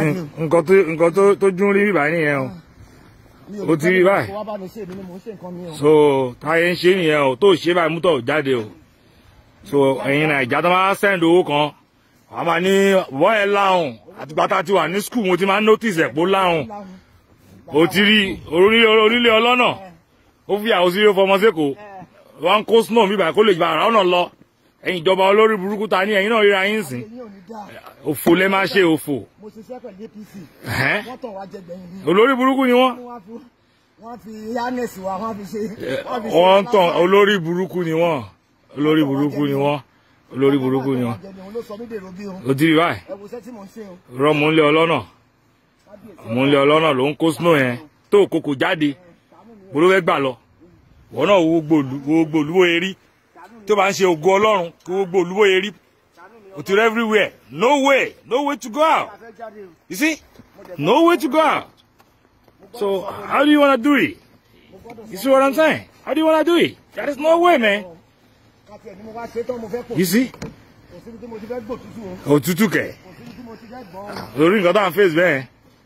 jáde o. nǹkan tó nǹkan tó tó dún rí bíbá nìyẹn o Mi ó ti rí fẹ́ báyìí. kó wá bá mi ṣe èmi ni mò ń ṣe nǹkan mi o. so táyé ń ṣe nìyẹn o tó ṣe báyìí mútọ̀ jáde o so ẹ̀yin nàìjà tó máa send owó kan wàá máa ní bọ́ ẹ láhùn àtìgbà tá a ti wà ní skul mo ti máa notice ẹ̀ pé ó láhùn o ti rí orílẹ̀ orílẹ̀ ọlọ́nà ó fi àwọn sílé fọmọ sẹ́kọ̀ọ́ wọn kó snow bíbá kó lè gba àrà ọ̀nà lọ ẹ̀yin ìjọba olórí burúkú ta ní ẹ̀yin náà ríra yín sìn Èmi ò ní dáa. òfò lẹ máa ṣe òfò Mo ṣiṣẹ́ pẹ̀lú APC. Ẹ̀hẹ́n. Wọ́n tàn wá jẹ gbẹ̀yìn mi. olórí burúkú ni wọ́n Wọ́n fi wọ́n fi yánẹ̀sì wa wọ́n fi ṣe. wọ́n fi ṣe wọ́n ń tàn lásán. olórí burúkú ni wọ́n olórí burúkú ni wọ́n olórí burúkú ni wọ́n Òun ló sọ mí dèrò bí o. o ti rí báyìí Ẹ wo iṣẹ́ tí mò ń ṣe o. rọ mò ń lé ọlọ́nà mò ń lé ọlọ́nà ló ń kó snow yẹn tó kòkò jáde mo ló fẹ́ gbà lọ wọn náà wo gbòòlù wo gbòòlù wo erí tó bá ń ṣe ògo ọlọ́run kó wo gbòòlù wo erí o ti rẹ everywhere no way no way to go out A fẹ́ jáde o. you see no way to go out so how do you wanna do it you see what i'm saying how do you wanna do it there is no way man Kàtí ẹ̀ ni mo wá ṣe tán mo fẹ́ pò. you see Kò síbi tí mo ti fẹ́ gbò tútù o. òtútù kẹ̀ Kò síbi tí mo ti fẹ́ gbọ́ o. lórí nǹkan tá à ń face bẹ́ẹ̀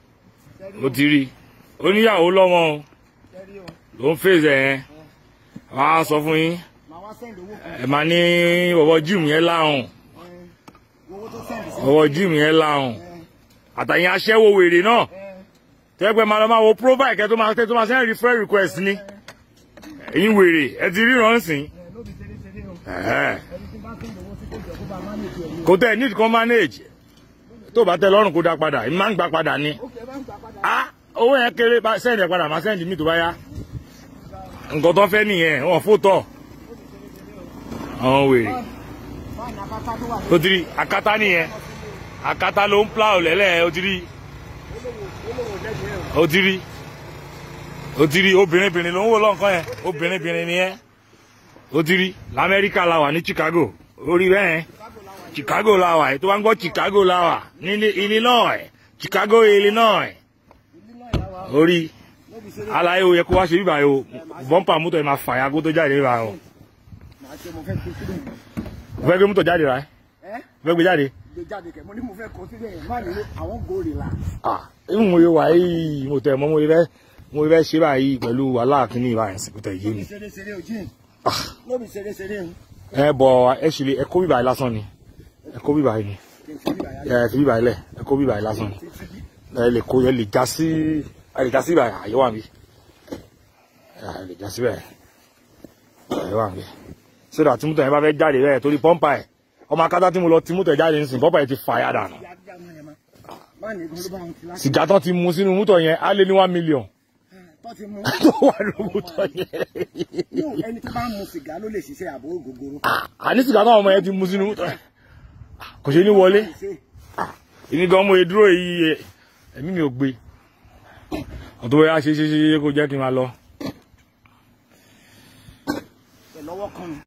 o ti rí oníyàwó lọ́mọ o Tẹ́rí o. ló ń face ẹ̀ yẹn wọ́n á sọ fún yín Màá wá sẹ́ndì owó kan. ẹ máa ní ọwọ́ jíìmù yẹn láhùn Owó tó sẹ́ndì sí. ọwọ́ jíìmù yẹn láhùn àtàyìn aṣẹ́wó wèrè náà tẹ́gbẹ́ máa lọ máa wo profile kẹ́ tó máa tẹ́ tó máa send refer request ni ẹ̀yin wèrè ẹ ti ríran sìn Ẹ ló fi ṣeré ṣeré o. ẹ̀ẹ́ Ẹni tí bá sẹ́ndì owó sí kó jọ kó bá mánéjì ẹ̀ ní. kò tẹ́ need kan manage tó bá tẹ́ lọ́rùn kó dá padà ìmọ̀ máa ń gbà padà ni Ó kẹ́ bá ń gbà padà. ah owó yẹn kéré bá send ẹ̀ padà máa send mi tó bá yá nǹkan tó fẹ́ nìyẹn wọn fò tọ̀ àwọn wèrè Báyìí apáta tó wà ní ó ti rí akátá nìyẹn akátá ló ń plow lẹ́lẹ̀ ó ti rí olówó lẹ́gbẹ̀ẹ́ o. ó ti rí ó ti rí obìnrin bìnrin ló ń wò lọ́nkàn yẹn obìnrin bìnrin nìyẹn ó ti rí lamẹ́ríkà la wà ní Chicago orí bẹ́ẹ̀ Chicago la wà tó bá ń gbọ́ Chicago la wà ní Illinois Chicago Illinois orí alaye o yẹ kó wá ṣe bíbá yìí o bọ́ǹpà mọ́tò yẹn máa fàyà kó tó jáde bíbá yìí o Màá ṣe mo fẹ́ gbé sílẹ̀. o fẹ́ gbé mọ́tò jáde rà ẹ́ Ẹ́ o fẹ́ gbé jáde gbé jáde kẹ̀ mo ní mo fẹ́ kọ sílẹ̀ yẹn má nílò àwọn gòrè la. ah ìmú mo yẹ wà yìí mo tẹ̀ mọ́ mo yẹ fẹ́ mo yẹ fẹ́ ṣe báyìí pẹ̀lú wàhálà kínní ìbáyìí sí kò tẹ̀ yé mi. Ṣeré ṣeré o jíìn. Lóbi ṣeré ṣeré o. ẹ bọ ẹ ṣe lè ẹ kó bíbá yìí lásán ni ẹ kó bíbá yìí ni Kì í ṣe bí bàyá. ẹ fi bíbá yìí lẹ ẹ kó bíbá yìí lásán ni ẹ lè kó ẹ lè já sí ẹ lè já sí báyìí àyè wà mí ẹ lè já sí bẹ́ẹ̀ àyè wà mí sódà tí mútọ̀ yẹn bá fẹ́ jáde bẹ́ẹ̀ torí pọ́ńpà ẹ̀ ọmọ akátá tí mo lọ tí mútọ̀ jáde nísìnyí pọ́ńpà yẹn ti fà yà dànù Ìyá dídá mú yẹn má. Má ní ìgbọ́n ló bá wọn ti láti. sìgá tán ti mu sínú mútọ̀ yẹn á lé ní one million Tọ́ ti mú. tó wà ní mútọ̀ yẹn Yóò ẹni tó bá ń mu sìgá ló lè ṣiṣẹ́ àbò ògógóró. àní sìgá táwọn ọmọ yẹn ti mu sínú mútọ̀ yẹn kò ṣe ní wọlé. Ṣé èmi gan mo dúró yìí ẹ̀mí mi ò gbé ọ̀tọ̀ bóyá ṣe ṣe ṣe kó jẹ́ kí n máa lọ. ẹ̀ lọ́wọ́ kan nù.